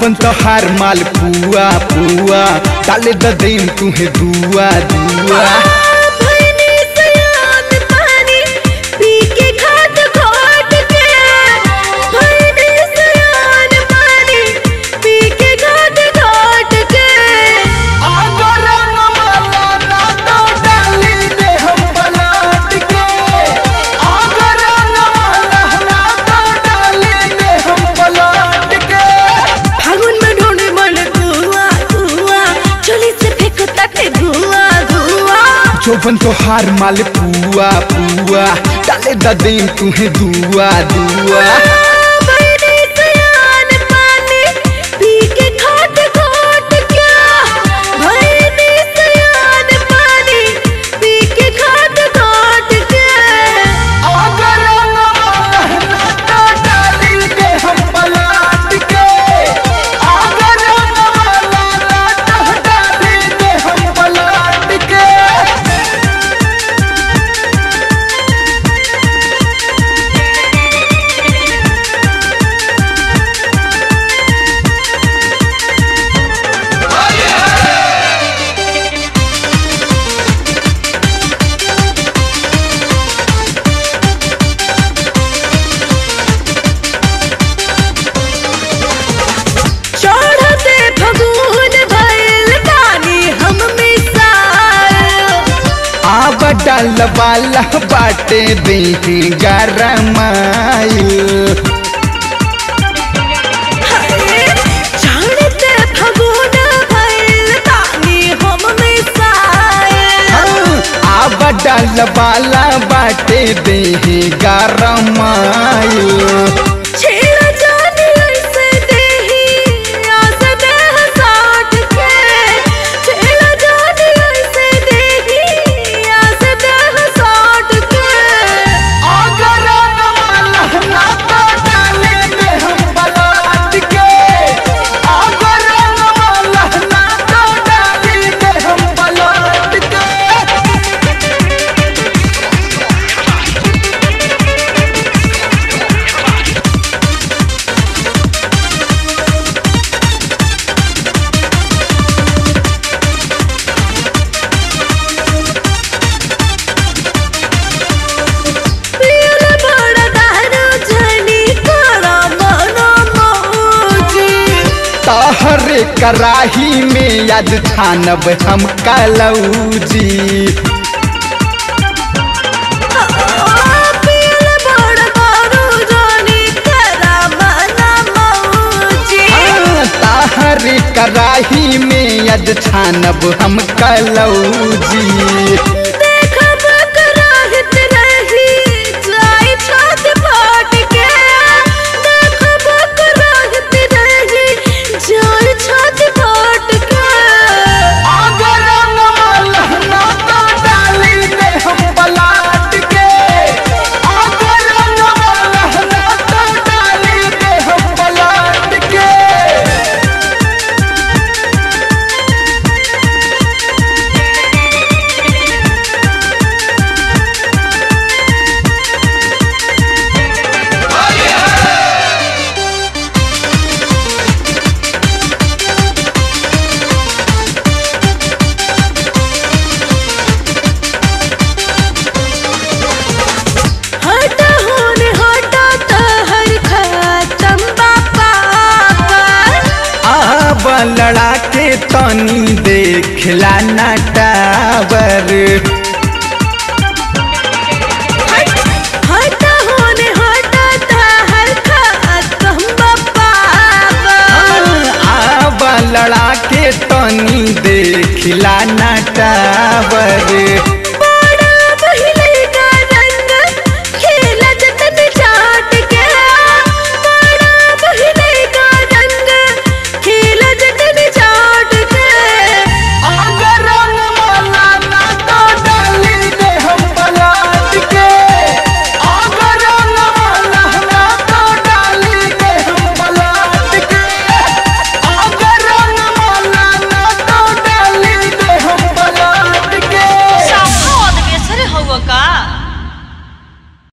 चौबन तोहार माल पुआ पुआ डाले द देम तुम्हें दुआ दुआ भइनी सयान पानी पी के घाट घाट के भइनी सयान पानी पी के घाट घाट के अगर नमला ना तो डाली दे हम पलट के अगर नमला ना तो डाली दे हम पलट के फागुन में ढूंढे मन धुआ धुआ चोली से फेंको तके धुआ धुआ चौबन तोहार माल पुआ पुआ डाले द देम तुम्हें दुआ दुआ भइनी सयान पानी पी के घाट घाट के भइनी सयान पानी पी के घाट घाट के अगर नमला ना तो डाली दे हम पलट के अगर नमला ना तो डाली दे हम पलट के चढ़ते फगुन भइल पानी हम मिसाल आब डाल वाला बाटे देही गरमाइल चढ़ते फगुन भइल पानी हम मिसाल आब डाल वाला बाटे देही गरमाइल छेड़ा जान ऐसे देही आस देह साट के छेड़ा जान ऐसे देही आस देह साट के अगर नमला ना तो डाले दे हम पलट के अगर नमला ना तो डाले दे हम पलट के पील बड़ा दारू जनी करा मनो मौजी तहरे कराही में याद छानब हम कलौजी पील बड़ा दारू जनी करा मनो मौजी तहरे कराही में याद छानब हम कलौजी देखब कराहत रही जाई छात फाट के देखब कराहत रही जाई छात फाट के अगर नमला ना तो डाली दे हम पलट के अगर नमला ना तो डाली दे हम पलट के हट होने हटा तहर खत्म बापा अब लड़ा के तनी देखला ना टावर हट होने हटा तहर खत्म बापा अब लड़ा के तनी देखला ना टावर